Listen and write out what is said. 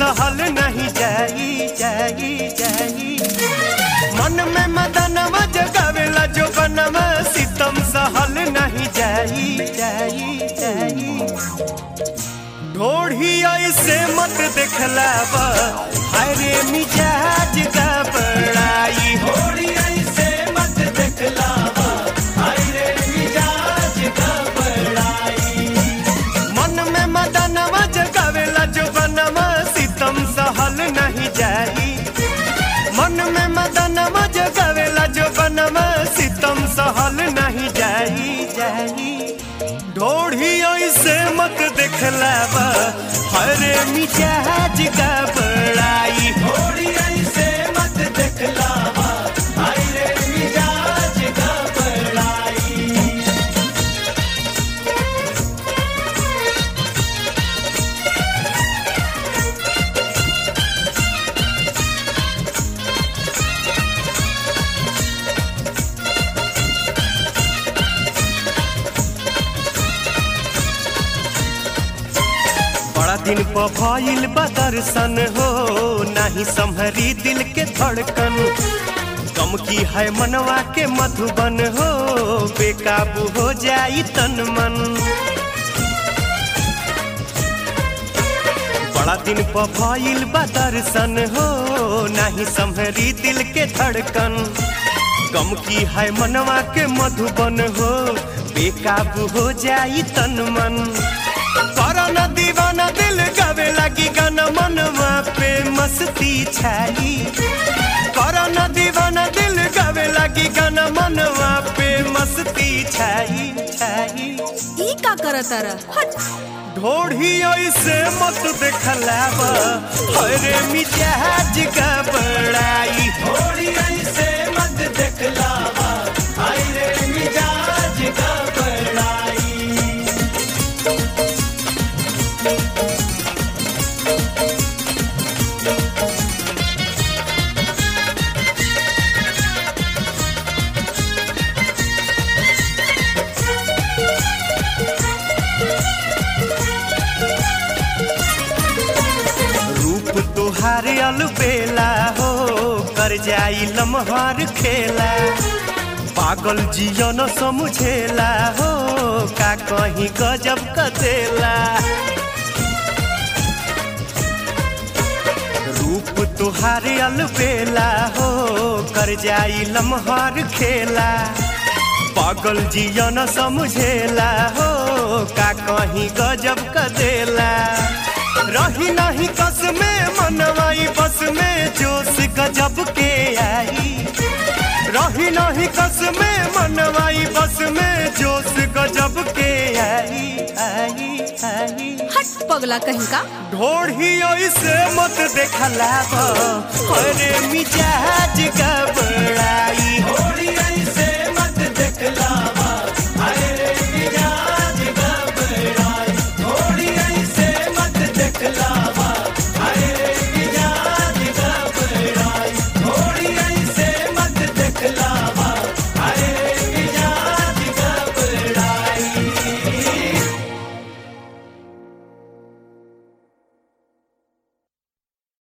सहल नहीं जाई जाई जाई मन में मदनवा जगावेला जो बनवा सितम सहल नहीं जाई जाई जाई ढोढ़ी ऐसे मत देखलावा हाय रे मिजाज का बड़ाई ढोढ़ी ऐसे मत देखलावा हाय रे मिजाज का बड़ाई मन में मदनवा जगावेला जो बनवा सितम सहल नहीं जाई मन में मदनवा जगावेला जो बनवा सितम सहल नहीं जाई जाई ढोढ़ी ऐसे मत देखलावा हरे मिजाज का बड़ाई ढोढ़ी ऐसे मत देखलावा हरे मिजाज का बड़ाई बड़ा दिन पर भइल बा दर्शन हो नाही संभरी दिल के धड़कन गम की है मनवा के मधुबन हो बेकाबू हो जाई तन मन बड़ा दिन पर भइल बा दर्शन हो नाही संभरी दिल के धड़कन गम की है मनवा के मधुबन हो बेकाबू हो जाई तन मन करन दीवाना दिल गावे लगी गाना मनवा पे मस्ती छाई करन दीवाना दिल गावे लगी गाना मनवा पे मस्ती छाई छाई ई का करत तारा हट ढोढ़ी ऐसे मत देखलावा हरे मिजाज का बड़ाई ढोढ़ी ऐसे मत देखलावा हरे मिजाज का बड़ाई रूप तुहार अलबेला हो कर जाई लम्हार खेला पागल जियन समझेला हो का कहीं गजब कदेला रूप तुहार अलबेला हो कर जाई लम्हार खेला पागल जियन समझेला हो का कहीं गजब कदेला रही नहीं कस में मनवाई बस में जोश गजब के आई रही नहीं कस में मनवाई बस में जोश गजब के आई आई आई हट पगला कहीं का ढोढ़ी ऐसे मत देखला अरे मिजाज का बड़ाई